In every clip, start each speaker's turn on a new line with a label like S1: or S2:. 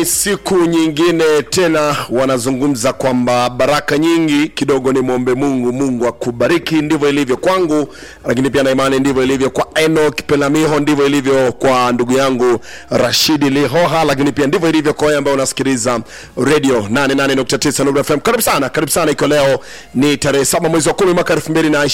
S1: ni siku nyingine tena, wanazungumza kwamba baraka nyingi kidogo, ni mwombe Mungu, Mungu akubariki. Ndivyo ilivyo kwangu, lakini pia na imani ndivyo ilivyo kwa Enoch Pelamiho, ndivyo ilivyo kwa ndugu yangu Rashidi Lihoha, lakini pia ndivyo ilivyo kwa wewe ambaye unasikiliza radio 88.9 Nuru FM. Karibu sana, karibu sana. Iko leo ni tarehe saba mwezi wa kumi mwaka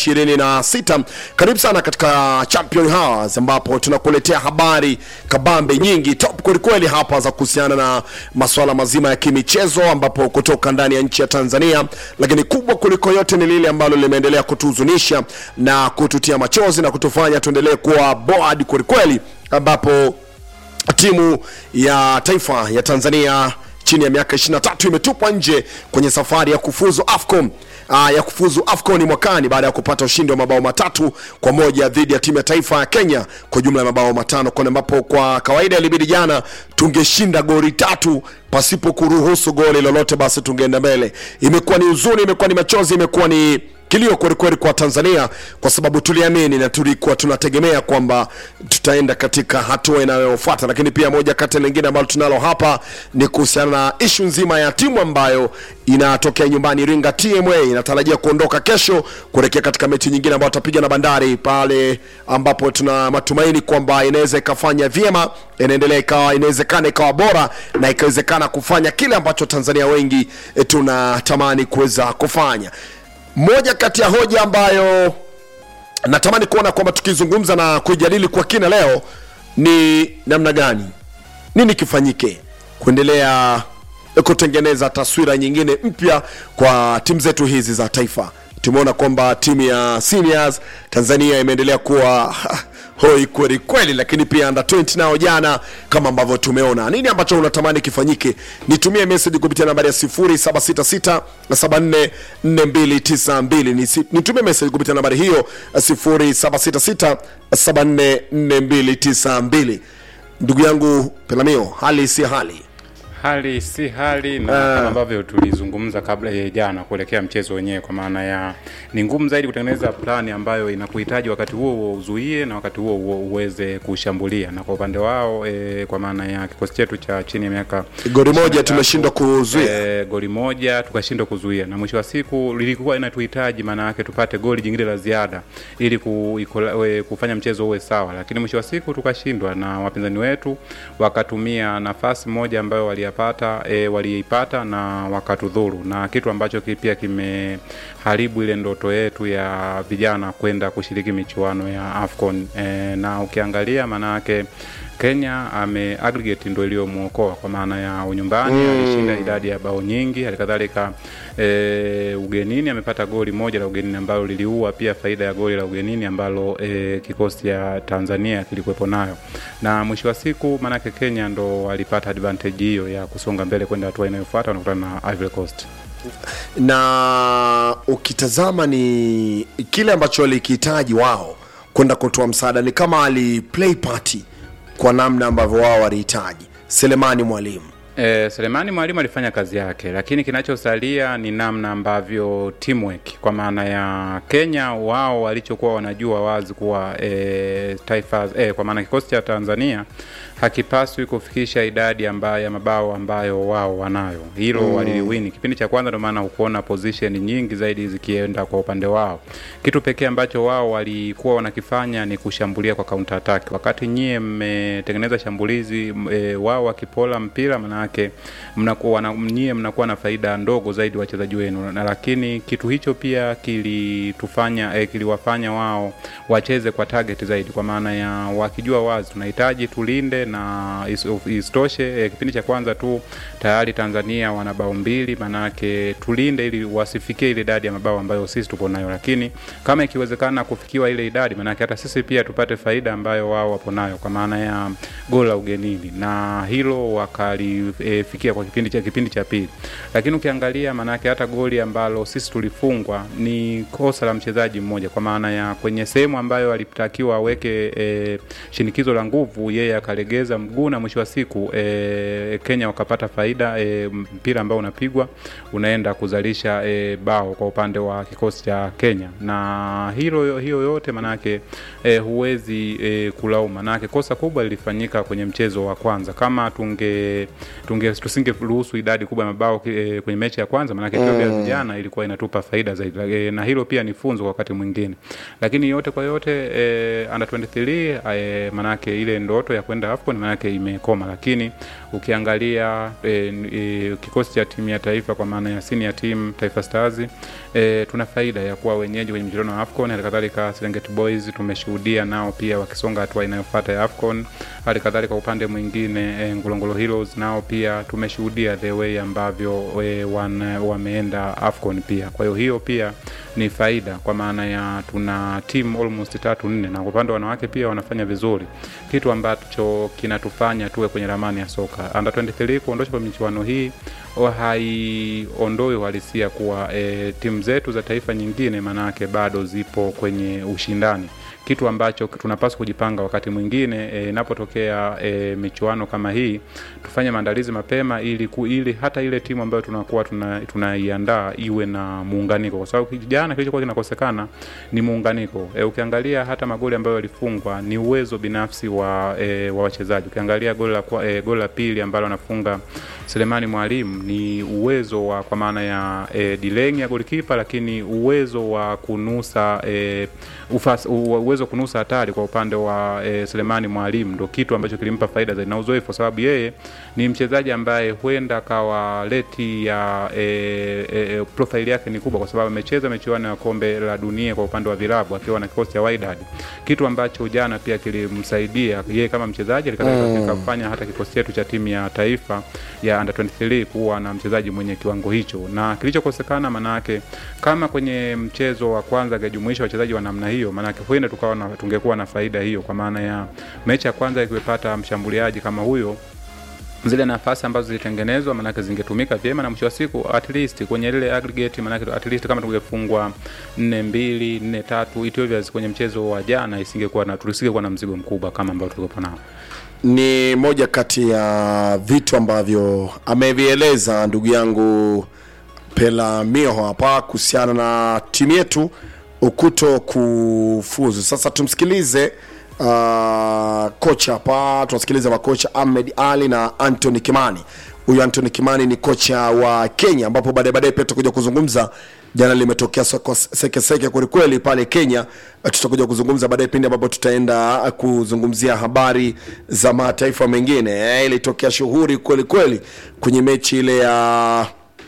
S1: 2026. Karibu sana katika Champion Hours ambapo tunakuletea habari kabambe nyingi top kwelikweli hapa za kuhusiana na masuala mazima ya kimichezo, ambapo kutoka ndani ya nchi ya Tanzania, lakini kubwa kuliko yote ni lile ambalo limeendelea kutuhuzunisha na kututia machozi na kutufanya tuendelee kuwa bored kwelikweli, ambapo timu ya taifa ya Tanzania chini ya miaka 23 imetupwa nje kwenye safari ya kufuzu AFCON uh, ya kufuzu AFCON mwakani baada ya kupata ushindi wa mabao matatu kwa moja dhidi ya timu ya taifa ya Kenya kwa jumla ya mabao matano, kwa ambapo kwa kawaida ilibidi jana tungeshinda goli tatu pasipo kuruhusu goli lolote, basi tungeenda mbele. Imekuwa ni huzuni, imekuwa ni machozi, imekuwa ni kilio kwelikweli kwa Tanzania kwa sababu tuliamini na tulikuwa tunategemea kwamba tutaenda katika hatua inayofuata. Lakini pia moja kati ya lingine ambalo tunalo hapa ni kuhusiana na ishu nzima ya timu ambayo inatokea nyumbani Iringa, TMA inatarajia kuondoka kesho kuelekea katika mechi nyingine ambayo watapiga na Bandari pale, ambapo tuna matumaini kwamba inaweza ikafanya vyema, inaendelea ikawa, inawezekana ikawa bora na ikawezekana kufanya kile ambacho Tanzania wengi eh, tunatamani kuweza kufanya moja kati ya hoja ambayo natamani kuona kwamba tukizungumza na kuijadili kwa kina leo ni namna gani, nini kifanyike kuendelea kutengeneza taswira nyingine mpya kwa timu zetu hizi za taifa. Tumeona kwamba timu ya seniors Tanzania imeendelea kuwa hoi kweli kweli, lakini pia under 20 nao jana, kama ambavyo tumeona. Nini ambacho unatamani kifanyike? Nitumie message kupitia nambari ya 0766 744292. Nitumie message kupitia nambari hiyo 0766 744292. Ndugu yangu Pelamio, hali si hali
S2: hali si hali na kama ambavyo tulizungumza kabla ya jana kuelekea mchezo wenyewe, kwa maana ya ni ngumu zaidi kutengeneza plani ambayo inakuhitaji wakati huo huo uzuie na wakati huo huo uweze kushambulia. Na kwa upande wao e, kwa maana ya kikosi chetu cha chini ya miaka
S1: goli moja tumeshindwa kuzuia
S2: e, goli moja tukashindwa kuzuia, na mwisho wa siku lilikuwa inatuhitaji maana yake tupate goli jingine la ziada ili ku, ikola, e, kufanya mchezo uwe sawa, lakini mwisho wa siku tukashindwa, na wapinzani wetu wakatumia nafasi moja ambayo wali pata e, waliipata na wakatudhuru, na kitu ambacho pia kimeharibu ile ndoto yetu ya vijana kwenda kushiriki michuano ya AFCON e, na ukiangalia maana yake Kenya ame aggregate ndo iliyomwokoa kwa maana ya unyumbani mm. Alishinda idadi ya bao nyingi, halikadhalika e, ugenini amepata goli moja la ugenini ambalo liliua pia faida ya goli la ugenini ambalo e, kikosi cha Tanzania kilikuwepo nayo, na mwisho wa siku maanake Kenya ndo walipata advantage hiyo ya kusonga mbele kwenda hatua inayofuata, wanakutana na Ivory Coast
S1: na ukitazama ni kile ambacho walikihitaji wao kwenda kutoa msaada, ni kama ali play party kwa namna ambavyo wao walihitaji. Selemani Mwalimu
S2: E, Selemani Mwalimu alifanya kazi yake, lakini kinachosalia ni namna ambavyo teamwork, kwa maana ya Kenya wao walichokuwa wanajua wazi kuwa e, taifa e, kwa maana kikosi cha Tanzania hakipaswi kufikisha idadi ambayo ya mabao ambayo wao wanayo. Hilo mm. waliliwini kipindi cha kwanza, ndio maana hukuona position nyingi zaidi zikienda kwa upande wao. Kitu pekee ambacho wao walikuwa wanakifanya ni kushambulia kwa counter attack, wakati nyie mmetengeneza shambulizi e, wao wakipola mpira maana yake mnakuwa na nyie mnakuwa na faida ndogo zaidi wachezaji wenu, na lakini kitu hicho pia kilitufanya eh, kiliwafanya wao wacheze kwa target zaidi, kwa maana ya wakijua wazi tunahitaji tulinde na isitoshe eh, kipindi cha kwanza tu tayari Tanzania wana bao mbili, maanake tulinde ili wasifikie ile idadi ya mabao ambayo sisi tuko nayo, lakini kama ikiwezekana kufikiwa ile idadi, maanake hata sisi pia tupate faida ambayo wao wapo nayo, kwa maana ya goli la ugenini, na hilo wakali e, fikia kwa kipindi cha kipindi cha pili, lakini ukiangalia maanake hata goli ambalo sisi tulifungwa ni kosa la mchezaji mmoja, kwa maana ya kwenye sehemu ambayo alitakiwa aweke e, shinikizo la nguvu, yeye akalegeza mguu na mwisho wa siku e, Kenya wakapata faida e, mpira ambao unapigwa unaenda kuzalisha e, bao kwa upande wa kikosi cha Kenya, na hilo hiyo yote manake e, huwezi e, kulaumu, manake kosa kubwa lilifanyika kwenye mchezo wa kwanza. Kama tunge tunge tusingeruhusu idadi kubwa ya mabao e, kwenye mechi ya kwanza, maanake Ethiopia mm. jana ilikuwa inatupa faida zaidi e, na hilo pia ni funzo kwa wakati mwingine, lakini yote kwa yote e, under 23 e, maanake ile ndoto ya kwenda AFCON maanake imekoma, lakini ukiangalia e, e, kikosi cha timu ya taifa kwa maana ya senior team Taifa Stars e, tuna faida ya kuwa wenyeji kwenye mchezo wa AFCON. Hali kadhalika Serengeti Boys tumeshuhudia nao pia wakisonga hatua inayofuata ya AFCON. Hali kadhalika upande mwingine e, Ngolongolo Heroes nao pia tumeshuhudia the way ambavyo e, wan, wameenda AFCON pia. Kwa hiyo hiyo pia ni faida kwa maana ya tuna timu almost tatu nne, na kwa upande wa wanawake pia wanafanya vizuri, kitu ambacho kinatufanya tuwe kwenye ramani ya soka. Under 23 kuondosha kwa michuano hii haiondoi uhalisia kuwa e, timu zetu za taifa nyingine manake bado zipo kwenye ushindani kitu ambacho tunapaswa kujipanga wakati mwingine inapotokea e, e, michuano kama hii tufanye maandalizi mapema ili, ku, ili hata ile timu ambayo tunakuwa tunaiandaa tuna iwe na muunganiko, kwa sababu jana kilichokuwa kinakosekana ni muunganiko. E, ukiangalia hata magoli ambayo yalifungwa ni uwezo binafsi wa, e, wa wachezaji. Ukiangalia goli la, e, goli la pili ambalo anafunga Selemani Mwalimu ni uwezo wa kwa maana ya e, delaying ya golikipa, lakini uwezo wa kunusa e, ufas, uwezo wa kunusa hatari kwa upande wa e, Selemani Mwalimu ndo kitu ambacho kilimpa faida zaidi na uzoefu, kwa sababu yeye ni mchezaji ambaye huenda kawa leti ya e, e, profile yake ni kubwa, kwa sababu amecheza michuano ya kombe la dunia kwa upande wa vilabu akiwa na kikosi cha Wydad, kitu ambacho jana pia kilimsaidia yeye kama mchezaji alikaweza mm. kufanya hata kikosi chetu cha timu ya taifa ya under 23 kuwa na mchezaji mwenye kiwango hicho, na kilichokosekana manake, kama kwenye mchezo wa kwanza angejumuisha wachezaji wa namna hiyo, manake huenda tukawa na, tungekuwa na faida hiyo, kwa maana ya mechi ya kwanza ikiwepata mshambuliaji kama huyo zile nafasi ambazo zilitengenezwa manake zingetumika vyema na mwisho wa siku at least kwenye ile aggregate manake at least kama tungefungwa nne mbili nne tatu Ethiopia kwenye mchezo wa jana isingekuwa na tulisingekuwa na mzigo mkubwa kama ambao tulikuwa nao
S1: ni moja kati ya vitu ambavyo amevieleza ndugu yangu Pela Mioho hapa kuhusiana na timu yetu ukuto kufuzu. Sasa tumsikilize uh, kocha hapa, tunasikiliza makocha Ahmed Ali na Anthony Kimani. Huyu Anthony Kimani ni kocha wa Kenya, ambapo baadaye baadaye pia tutakuja kuzungumza jana limetokea sekeseke kwelikweli pale Kenya. Tutakuja kuzungumza baadaye pindi ambapo tutaenda kuzungumzia habari za mataifa mengine. Ilitokea shughuri kweli kweli kwenye mechi ile ya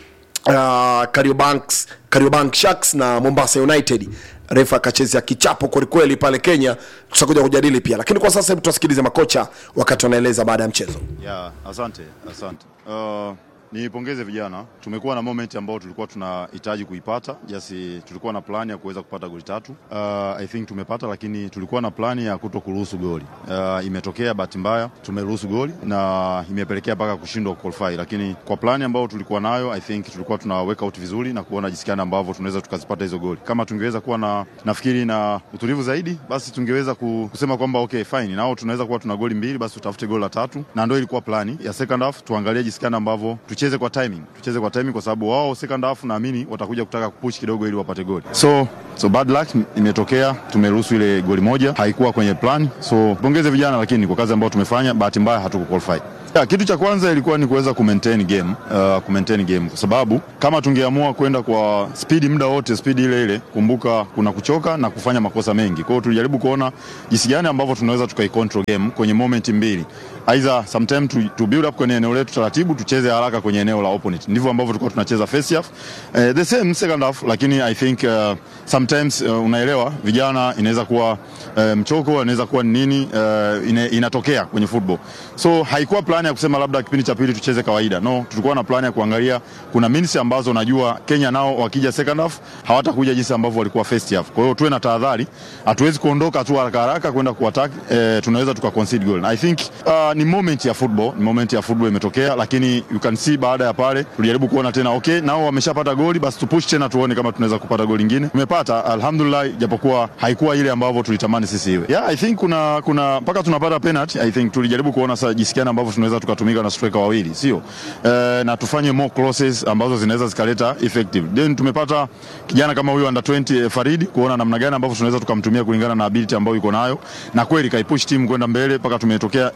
S1: uh, Kariobanks, Kariobank Sharks na Mombasa United. Refa akachezea kichapo kwelikweli pale Kenya. Tutakuja kujadili pia, lakini kwa sasa hebu tuwasikilize makocha wakati wanaeleza baada ya mchezo.
S3: Yeah, asante asante. Uh, Nipongeze vijana, tumekuwa na moment ambao tulikuwa tunahitaji kuipata jasi, tulikuwa na plani ya kuweza kupata goli tatu. Uh, I think tumepata, lakini tulikuwa na plani ya kuto kuruhusu goli. Uh, imetokea bahati mbaya tumeruhusu goli na imepelekea mpaka kushindwa qualify, lakini kwa plani ambayo tulikuwa nayo I think tulikuwa tuna work out vizuri na kuona jinsi gani ambavyo tunaweza tukazipata hizo goli. Kama tungeweza kuwa na nafikiri na utulivu zaidi, basi tungeweza kusema kwamba okay fine, nao tunaweza kuwa tuna goli mbili, basi tutafute goli la tatu, na ndio ilikuwa plani ya second half. Tuangalie jinsi gani ambavyo tucheze kwa timing, tucheze kwa timing kwa sababu wao second half naamini watakuja kutaka kupush kidogo ili wapate goli. So so bad luck imetokea, tumeruhusu ile goli moja, haikuwa kwenye plan. So pongeze vijana, lakini kwa kazi ambayo tumefanya, bahati mbaya hatuku qualify. Ya, kitu cha kwanza ilikuwa ni kuweza ku maintain game, uh, ku maintain game kwa sababu kama tungeamua kwenda kwa speed muda wote speed ile ile, kumbuka kuna kuchoka na kufanya makosa mengi. Kwa hiyo tulijaribu kuona jinsi gani ambavyo tunaweza tukai control game kwenye moment mbili. Either sometime to, to build up kwenye eneo letu taratibu, tucheze haraka kwenye eneo la opponent. Ndivyo ambavyo tulikuwa tunacheza first half. Uh, the same second half, lakini I think uh, sometimes uh, unaelewa vijana inaweza kuwa uh, mchoko, inaweza kuwa nini uh, ina, inatokea kwenye football. So haikuwa plan ya kusema labda kipindi cha pili tucheze kawaida. No, tulikuwa na plan ya kuangalia kuna minutes ambazo najua Kenya nao wakija second half hawatakuja jinsi ambavyo walikuwa first half. Kwa hiyo tuwe na tahadhari. Hatuwezi kuondoka tu haraka haraka kwenda kuattack, eh, tunaweza tuka concede goal. I think uh, ni moment ya football, ni moment ya football imetokea, lakini you can see baada ya pale tulijaribu kuona tena okay, nao wameshapata goli, basi tupush tena tuone kama tunaweza kupata goli lingine. Tumepata alhamdulillah, japokuwa haikuwa ile ambavyo tulitamani sisi iwe. Yeah, I think kuna kuna mpaka tunapata penalty, I think tulijaribu kuona sasa jinsi gani ambavyo tunaweza tukatumika na striker wawili, sio eh, na tufanye more crosses ambazo zinaweza zikaleta effective. Then tumepata kijana kama huyu under 20 eh, Faridi, kuona namna gani ambavyo tunaweza tukamtumia kulingana na ability ambayo yuko nayo, na kweli kaipush timu kwenda mbele mpaka tumetokea tumepatikana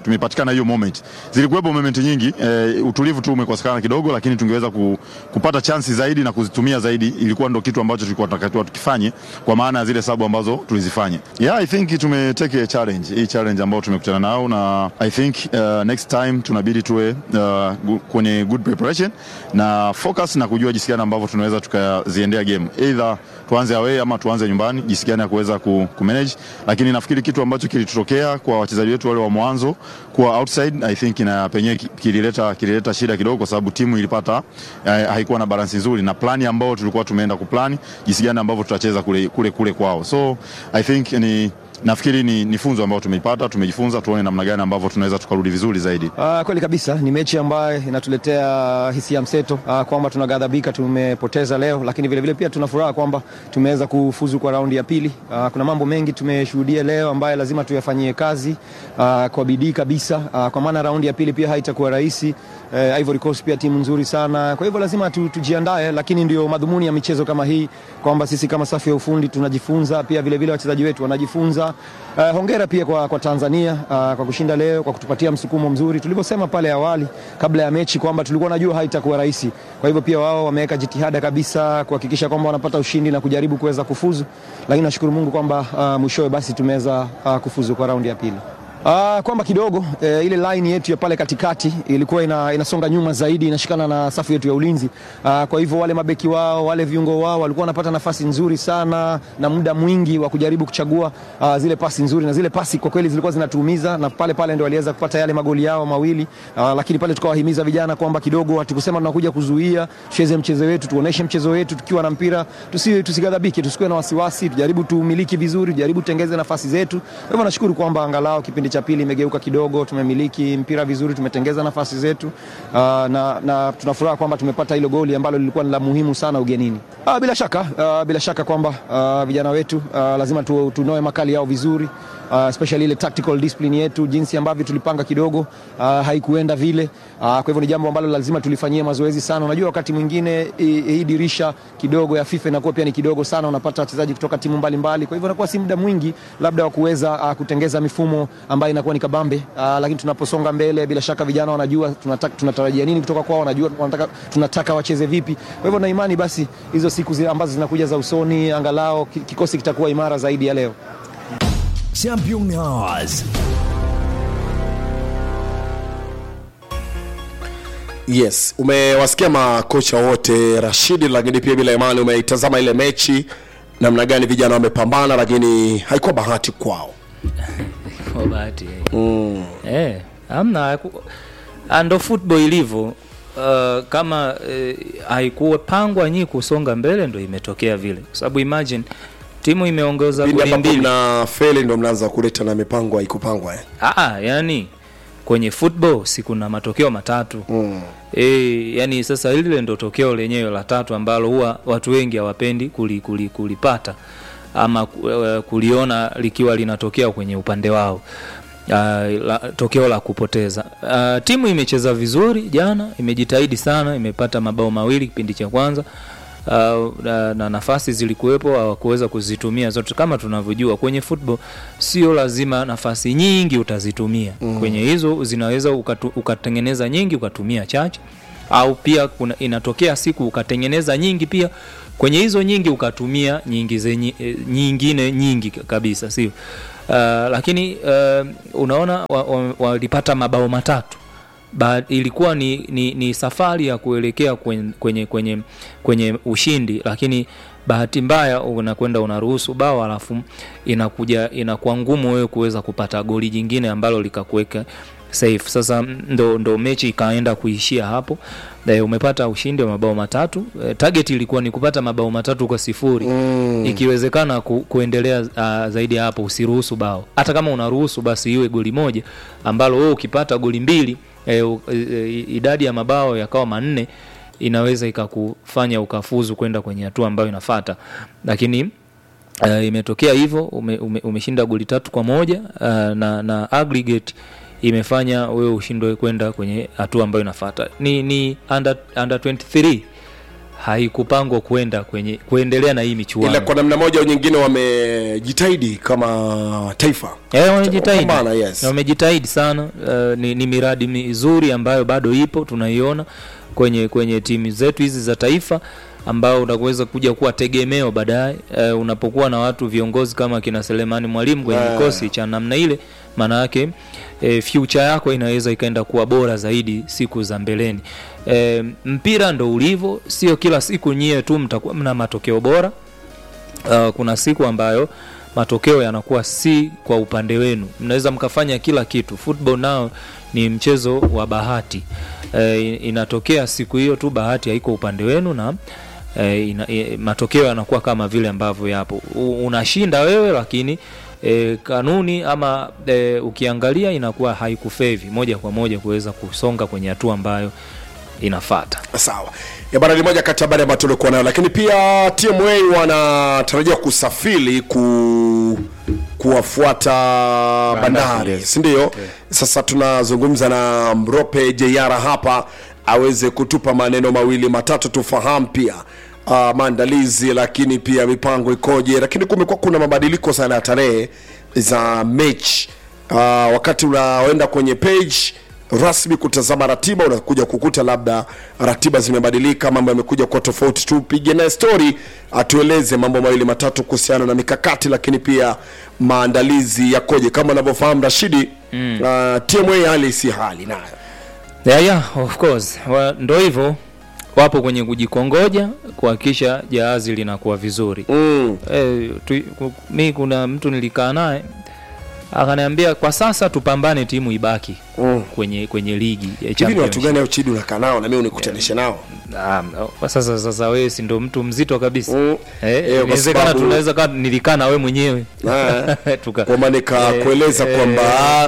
S3: kutosheka na hiyo moment. Zilikuwepo moment nyingi eh, utulivu tu umekosekana kidogo, lakini tungeweza ku, kupata chansi zaidi na kuzitumia zaidi. Ilikuwa ndo kitu ambacho tulikuwa tunatakiwa tukifanye, kwa maana ya zile sabu ambazo tulizifanya. Yeah, I think tumeteke a challenge hii challenge ambayo tumekutana nao, na I think uh, next time tunabidi tuwe uh, gu- kwenye good preparation na focus na kujua jinsi gani ambavyo tunaweza tukaziendea game either tuanze away ama tuanze nyumbani, jinsi gani ya kuweza ku, ku manage. Lakini nafikiri kitu ambacho kilitutokea kwa wachezaji wetu wale wa mwanzo kuwa outside, I think na penyewe ki- kilileta kilileta shida kidogo, kwa sababu timu ilipata eh, haikuwa na balance nzuri na plani ambayo tulikuwa tumeenda kuplani jinsi gani ambavyo tutacheza kule, kule, kule kwao, so I think ni nafikiri ni, ni funzo ambayo tumeipata, tumejifunza, tuone namna gani ambavyo tunaweza tukarudi vizuri zaidi.
S4: Uh, kweli kabisa ni mechi ambayo inatuletea hisia mseto uh, kwamba tunaghadhabika tumepoteza leo, lakini vilevile vile pia tuna furaha kwamba tumeweza kufuzu kwa raundi ya pili. Uh, kuna mambo mengi tumeshuhudia leo ambayo lazima tuyafanyie kazi uh, kwa bidii kabisa uh, kwa maana raundi ya pili pia haitakuwa rahisi. Uh, Ivory Coast pia timu nzuri sana, kwa hivyo lazima tu, tujiandae, lakini ndio madhumuni ya michezo kama hii kwamba sisi kama safu ya ufundi tunajifunza, pia vilevile wachezaji wetu wanajifunza. Uh, hongera pia kwa, kwa Tanzania uh, kwa kushinda leo, kwa kutupatia msukumo mzuri. Tulivyosema pale awali kabla ya mechi kwamba tulikuwa najua haitakuwa rahisi, kwa hivyo pia wao wameweka jitihada kabisa kuhakikisha kwamba wanapata ushindi na kujaribu kuweza kufuzu, lakini nashukuru Mungu kwamba uh, mwishowe basi tumeweza uh, kufuzu kwa raundi ya pili. Uh, kwamba kidogo eh, ile line yetu ya pale katikati ilikuwa ina, inasonga nyuma zaidi inashikana na safu yetu ya ulinzi uh, kwa hivyo wale mabeki wao wale viungo wao walikuwa wanapata nafasi nzuri sana na muda mwingi wa kujaribu kuchagua uh, zile pasi nzuri na zile pasi kwa kweli zilikuwa zinatuumiza na pale pale ndio waliweza kupata yale magoli yao mawili uh, lakini pale tukawahimiza vijana kwamba kidogo hatukusema tunakuja kuzuia tucheze mchezo wetu tuoneshe mchezo wetu tukiwa na mpira tusi, tusigadhabike tusikuwe na wasiwasi tujaribu tumiliki vizuri tujaribu tutengeze nafasi zetu kwa hivyo nashukuru kwamba angalau kipindi cha pili imegeuka kidogo, tumemiliki mpira vizuri, tumetengeza nafasi zetu uh, na, na tunafuraha kwamba tumepata hilo goli ambalo lilikuwa ni la muhimu sana ugenini. Uh, bila shaka uh, bila shaka kwamba uh, vijana wetu uh, lazima tu, tunoe makali yao vizuri uh, especially ile tactical discipline yetu, jinsi ambavyo tulipanga kidogo uh, haikuenda vile uh, kwa hivyo ni jambo ambalo lazima tulifanyie mazoezi sana. Unajua wakati mwingine hii hii dirisha kidogo ya FIFA inakuwa pia ni kidogo sana, unapata wachezaji kutoka timu mbalimbali, kwa hivyo inakuwa si muda mwingi labda wa kuweza uh, kutengeza mifumo ambayo inakuwa ni kabambe uh, lakini tunaposonga mbele, bila shaka vijana wanajua tunataka, tunatarajia nini kutoka kwao, wanajua wanataka, tunataka wacheze vipi. Kwa hivyo na imani basi hizo siku zi ambazo zinakuja za usoni, angalau ki- kikosi kitakuwa imara zaidi ya leo.
S5: Champion Hours.
S1: Yes, umewasikia makocha wote Rashidi, lakini pia bila imani umeitazama ile mechi namna gani vijana wamepambana, lakini haikuwa bahati kwao.
S6: kwa bahati mm. eh, amna haku- ah, ndo football ilivyo uh, kama eh, haikupangwa nyii kusonga mbele ndo imetokea vile kwa sababu imagine timu imeongeza
S1: Pindi
S6: goli
S1: ambapo
S6: mbili
S1: mna feli ndo mnaanza kuleta na mipango haikupangwa eh.
S6: Aa, yani kwenye football si kuna matokeo matatu mm. E, yani sasa lile ndo tokeo lenyewe la tatu ambalo huwa watu wengi hawapendi kuli, kuli, kulipata ama ku- eh, kuliona likiwa linatokea kwenye upande wao Uh, la, tokeo la kupoteza uh, timu imecheza vizuri jana imejitahidi sana imepata mabao mawili kipindi cha kwanza uh, na, na nafasi zilikuwepo hawakuweza kuzitumia zote kama tunavyojua kwenye football sio lazima nafasi nyingi utazitumia mm. kwenye hizo zinaweza ukatu, ukatengeneza nyingi ukatumia chache au pia kuna, inatokea siku ukatengeneza nyingi pia kwenye hizo nyingi ukatumia nyingi zenye, eh, nyingine nyingi kabisa sio uh, lakini uh, unaona walipata wa, wa walipata mabao matatu ba, ilikuwa ni, ni, ni safari ya kuelekea kwenye, kwenye, kwenye, kwenye ushindi lakini bahati mbaya unakwenda unaruhusu bao alafu inakuja inakuwa ngumu wewe kuweza kupata goli jingine ambalo likakuweka safe sasa ndo, ndo mechi ikaenda kuishia hapo e, umepata ushindi wa mabao matatu e, target ilikuwa ni kupata mabao matatu kwa sifuri mm. ikiwezekana ku, kuendelea uh, zaidi ya hapo usiruhusu bao hata kama unaruhusu basi iwe goli moja ambalo wewe ukipata goli mbili e, u, e, idadi ya mabao yakawa manne inaweza ikakufanya ukafuzu kwenda kwenye hatua ambayo inafata lakini uh, imetokea hivyo ume, ume, umeshinda goli tatu kwa moja uh, na, na aggregate imefanya wewe ushindwe kwenda kwenye hatua ambayo inafata ni, ni under, under 23 haikupangwa kwenda kwenye kuendelea na hii
S1: ila
S6: michuano
S1: kwa namna moja au nyingine wamejitahidi kama taifa
S6: Eh, wamejitahidi
S1: Kupambana, yes.
S6: wamejitahidi sana uh, ni, ni miradi mizuri ambayo bado ipo tunaiona kwenye kwenye timu zetu hizi za taifa ambao unaweza kuja kuwa tegemeo baadaye uh, unapokuwa na watu viongozi kama kina Selemani Mwalimu kwenye
S1: Ah.
S6: kikosi cha namna ile maana yake e, future yako inaweza ikaenda kuwa bora zaidi siku za mbeleni e, mpira ndo ulivyo sio kila siku nyie tu mtakuwa mna matokeo bora uh, kuna siku ambayo matokeo yanakuwa si kwa upande wenu mnaweza mkafanya kila kitu football nao ni mchezo wa bahati e, inatokea siku hiyo tu bahati haiko upande wenu na e, ina, e, matokeo yanakuwa kama vile ambavyo yapo U, unashinda wewe lakini e, kanuni ama e, ukiangalia inakuwa haikufevi moja kwa moja kuweza kusonga kwenye hatua ambayo inafata
S1: sawa ya bana ni moja kati ya habari ambayo tulikuwa nayo lakini pia tma wanatarajia kusafiri ku kuwafuata bandari
S2: yes.
S1: sindio sasa tunazungumza na mrope jeiara hapa aweze kutupa maneno mawili matatu tufahamu pia uh, maandalizi lakini pia mipango ikoje lakini kumekuwa kuna mabadiliko sana ya tarehe za mechi uh, wakati unaoenda kwenye page rasmi kutazama ratiba unakuja kukuta labda ratiba zimebadilika mambo yamekuja kwa tofauti tupige naye story atueleze mambo mawili matatu kuhusiana na mikakati lakini pia maandalizi yakoje kama unavyofahamu rashidi mm. uh, tma hali si hali nayo
S6: yeah, yeah, of course Wa, ndo hivyo wapo kwenye kujikongoja kuhakikisha jahazi linakuwa vizuri
S1: mm.
S6: e, tu, ku- mi kuna mtu nilikaa naye akaniambia kwa sasa tupambane timu ibaki
S1: Mm.
S6: kwenye kwenye ligi ya
S1: hivi ni watu
S6: championship.
S1: gani au chidi unakaa nao na mimi unikutanishe nao
S6: Ah, kwa sasa sasa wewe si ndo mtu mzito kabisa
S1: Mm.
S6: eh,
S1: Eh, kwa
S6: inawezekana
S1: sababu-
S6: tunaweza kaa nilikaa na wewe mwenyewe
S1: Eh.
S6: Tuka-
S1: kwamba nikakueleza
S6: eh,
S1: kwamba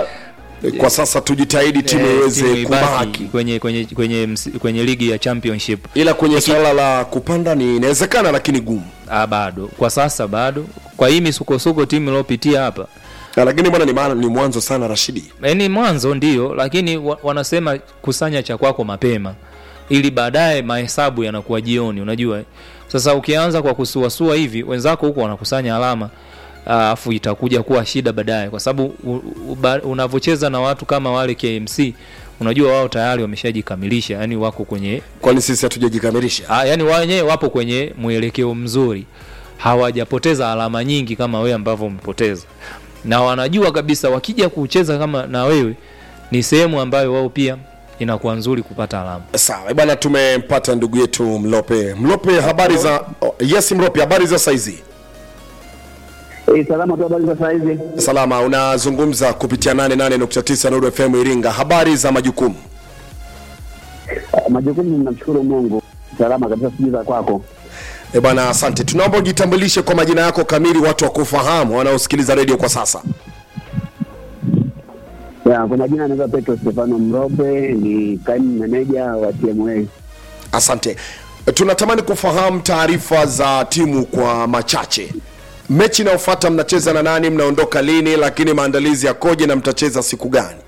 S1: eh, kwa sasa tujitahidi timu
S6: eh,
S1: iweze
S6: timu ibaki
S1: kubaki
S6: kwenye kwenye kwenye ms- kwenye ligi ya championship
S1: ila kwenye swala la kupanda ni inawezekana lakini gumu
S6: ah, bado kwa sasa bado kwa hii misukosuko timu iliopitia hapa
S1: Na lakini bwana ni, maana- ni mwanzo sana rashidi
S6: Eh, ni mwanzo ndio lakini wa, wanasema kusanya cha kwako mapema ili baadaye mahesabu yanakuwa jioni unajua eh? sasa ukianza kwa kusuasua hivi wenzako huko wanakusanya alama alafu itakuja kuwa shida baadaye kwa sababu u- u- ba- unavyocheza na watu kama wale KMC unajua wao tayari wameshajikamilisha yani wako kwenye
S1: kwani sisi hatujajikamilisha
S6: Ah, yani wao wenyewe wapo kwenye mwelekeo mzuri hawajapoteza alama nyingi kama wewe ambavyo umepoteza na wanajua kabisa wakija kucheza kama na wewe ni sehemu ambayo wao pia inakuwa nzuri kupata alama
S1: sawa bwana tumempata ndugu yetu mlope mlope habari za oh, yes mlope habari za saizi
S7: Eh, salama tu habari za saa hizi.
S1: salama unazungumza kupitia 88.9 Nuru FM Iringa habari za majukumu
S7: Ah, Majukumu namshukuru Mungu. Salama kabisa sijui za kwako.
S1: e bwana asante tunaomba ujitambulishe kwa majina yako kamili watu wakufahamu wanaosikiliza redio kwa sasa
S7: Ya, kwa majina anaitwa Petro Stefano Mrope, ni kaimu meneja wa TMA.
S1: asante tunatamani kufahamu taarifa za timu kwa machache mechi inayofuata mnacheza na nani mnaondoka lini lakini maandalizi yakoje na mtacheza siku gani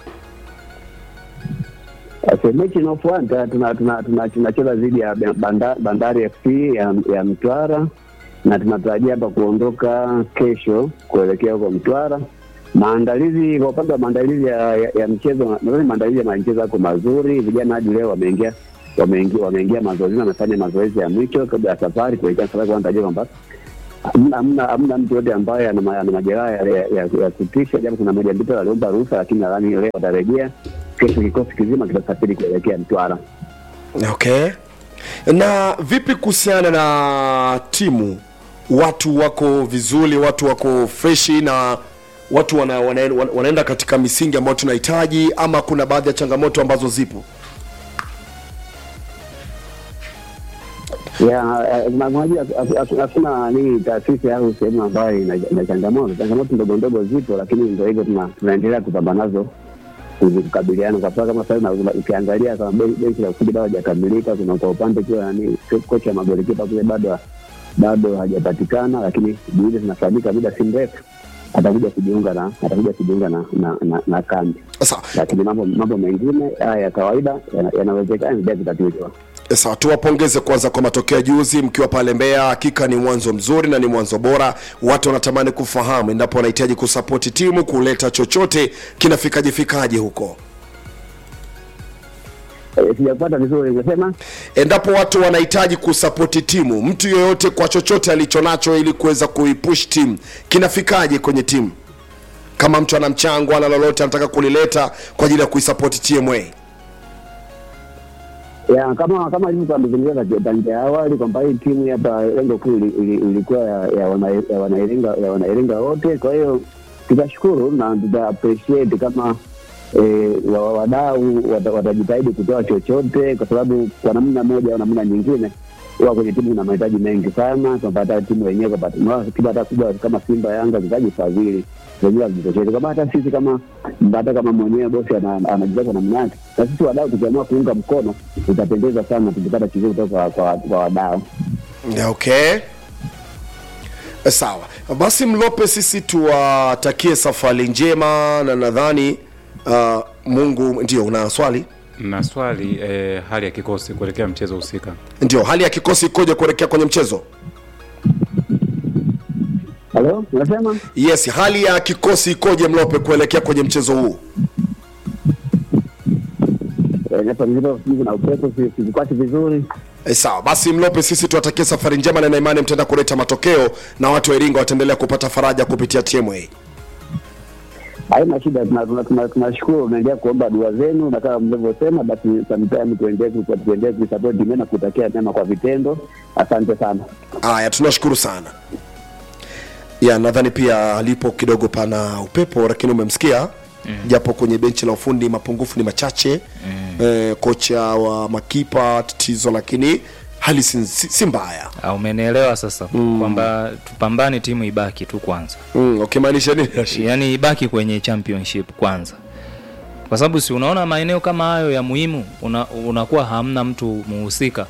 S7: Sasa mechi inayofuata tuna tuna tuna- tunacheza dhidi ya Banda, Bandari FC ya, ya Mtwara na tunatarajia hapa kuondoka kesho kuelekea huko Mtwara. Maandalizi kwa upande wa maandalizi ya, ya, ya mchezo, nadhani maandalizi ya mchezo yako mazuri. Vijana hadi leo wameingia wameingia wameingia mazoezini, wamefanya mazoezi ya mwisho kabla ya safari kuelekea safari, kwa natarajia kwamba hamna hamna hamna mtu yote ambaye ana ma- ana majeraha ya, ya, ya, ya kutisha, japo kuna moja mbili waliomba ruhusa, lakini nadhani leo watarejea. Kesho kikosi kizima kitasafiri kuelekea Mtwara.
S1: okay na vipi kuhusiana na timu watu wako vizuri watu wako freshi na watu wana, wana, wana, wanaenda katika misingi ambayo tunahitaji ama kuna baadhi ya changamoto ambazo zipo
S7: ya eh, na- unajua haku- haku- hakuna nini taasisi au sehemu ambayo ina ina changamoto changamoto ndogo ndogo zipo lakini ndo hivyo tuna- tunaendelea kupambana nazo kuzi- kukabiliana kwa sababu kama sasa hivi na- ukiangalia kama be- benchi la ufundi bado hajakamilika kuna kwa upande pia nani ko- kocha wa magolikipa kule bado bado hajapatikana lakini juhudi zinafahamika muda si mrefu atakuja kujiunga na atakuja kujiunga na na, na, na kambi
S1: sasa
S7: lakini mambo mambo mengine haya ya kawaida yana- yanawezekana ndio kutatuliwa
S1: Sawa, tuwapongeze kwanza kwa matokeo ya juzi mkiwa pale Mbeya. Hakika ni mwanzo mzuri na ni mwanzo bora. Watu wanatamani kufahamu endapo wanahitaji kusapoti timu kuleta chochote kinafikaje fikaje huko,
S7: Eh, Sijakupata vizuri, umesema
S1: endapo watu wanahitaji kusapoti timu, mtu yoyote kwa chochote alichonacho ili kuweza kuipush timu, kinafikaje kwenye timu? Kama mtu ana mchango ana lolote anataka kulileta kwa ajili ya kuisapoti TMA.
S7: ya kama kama ilivyokuwa amezungumza tangia awali kwamba hii timu hapa lengo kuu ili- ili- ilikuwa ya ya wana- ya wanairinga ya wanairinga wote. Kwa hiyo tutashukuru na tuta appreciate kama eh, wa- wadau wata- watajitahidi kutoa chochote, kwa sababu kwa namna moja au namna nyingine huwa kwenye timu kuna mahitaji mengi sana, kwamba hata timu yenyewe kwamba tunaona timu hata kubwa kama Simba, Yanga zitaji fadhili zenyewe hazitosheki, kwamba hata sisi kama hata kama mwenyewe bosi ana- anajua kwa namna yake, na sisi wadau tukiamua kuunga mkono itapendeza sana tukipata kizuri kutoka kwa, kwa, kwa wadau.
S1: Yeah, okay sawa basi mlope sisi tuwatakie safari njema na nadhani uh, mungu ndio una swali
S2: na swali eh, hali ya kikosi kuelekea mchezo husika
S1: ndio hali ya kikosi ikoje kuelekea kwenye mchezo
S7: Halo, unasema
S1: yes hali ya kikosi ikoje mlope kuelekea kwenye mchezo huu
S7: Eh, hapa nilipo sijui kuna upepo, si- sivikwati vizuri.
S1: E, sawa basi mlope sisi tuwatakie safari njema na naimani mtaenda kuleta matokeo na watu wa iringa wataendelea kupata faraja kupitia tma
S7: Haina shida, tunashukuru tuna, tuna, tunashukuru, unaendelea kuomba dua zenu, na kama mlivyosema, basi sometime tuendelee ku- tuendelee kuisupport timu na kutakia mema kwa vitendo. Asante sana.
S1: haya tunashukuru sana ya nadhani pia alipo kidogo pana upepo lakini umemsikia mm. japo kwenye benchi la ufundi mapungufu ni machache mm. e, kocha wa makipa tatizo lakini hali si, si, si mbaya
S6: Ah, umenielewa sasa mm. kwamba tupambane timu ibaki tu kwanza
S1: mm, ukimaanisha nini Rashid?
S6: yaani ibaki kwenye championship kwanza kwa sababu si unaona maeneo kama hayo ya muhimu una, unakuwa hamna mtu muhusika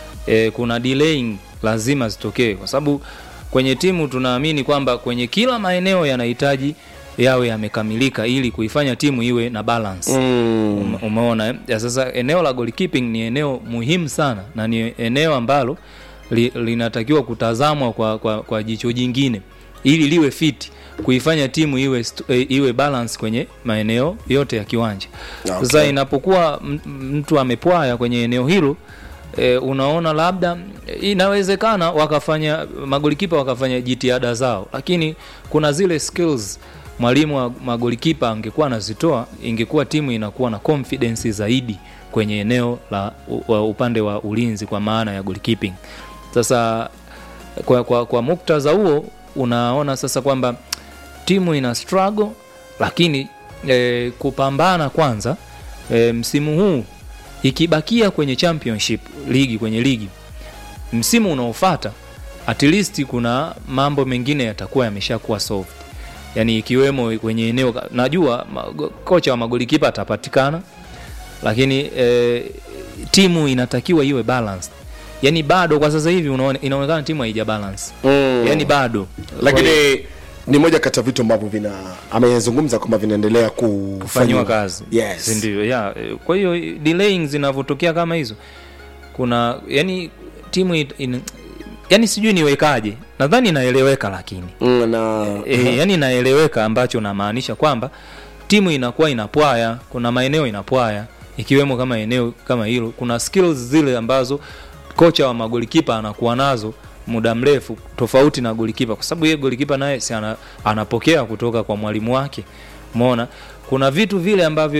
S6: e, kuna delaying lazima zitokee kwa sababu kwenye timu tunaamini kwamba kwenye kila maeneo yanahitaji yawe yamekamilika ili kuifanya timu iwe na balance mm. Ume, umeona eh? ya sasa eneo la goalkeeping ni eneo muhimu sana na ni eneo ambalo li, linatakiwa kutazamwa kwa, kwa, kwa jicho jingine ili liwe fit kuifanya timu iwe, st- eh, iwe balance kwenye maeneo yote ya kiwanja
S1: Okay.
S6: sasa inapokuwa m- mtu amepwaya kwenye eneo hilo e, unaona labda inawezekana wakafanya magolikipa wakafanya jitihada zao lakini kuna zile skills mwalimu wa magolikipa angekuwa anazitoa ingekuwa timu inakuwa na confidence zaidi kwenye eneo la u, wa upande wa ulinzi kwa maana ya goalkeeping sasa kwa, kwa, kwa muktadha huo unaona sasa kwamba timu ina struggle lakini e, kupambana kwanza e, msimu huu ikibakia kwenye championship ligi kwenye ligi msimu unaofata at least kuna mambo mengine yatakuwa yameshakuwa solved yani ikiwemo kwenye eneo najua ma- kocha wa magolikipa atapatikana lakini e, timu inatakiwa iwe balanced yani bado kwa sasa hivi unaone, inaonekana timu haija balance
S1: Mm.
S6: yani bado
S1: lakini ni moja kati ya vitu ambavyo vina amezungumza kwamba vinaendelea
S6: kufanyiwa
S1: kufanyiwa
S6: kazi
S1: yes.
S6: Si ndio ya eh, kwa hiyo delaying zinavyotokea kama hizo kuna yani timu it, in, yani sijui niwekaje nadhani inaeleweka lakini
S1: mm, na
S6: e, yani inaeleweka ambacho namaanisha kwamba timu inakuwa inapwaya kuna maeneo inapwaya ikiwemo kama eneo kama hilo kuna skills zile ambazo kocha wa magolikipa anakuwa nazo muda mrefu tofauti na golikipa kwa sababu yeye golikipa naye si ana, anapokea kutoka kwa mwalimu wake umeona kuna vitu vile ambavyo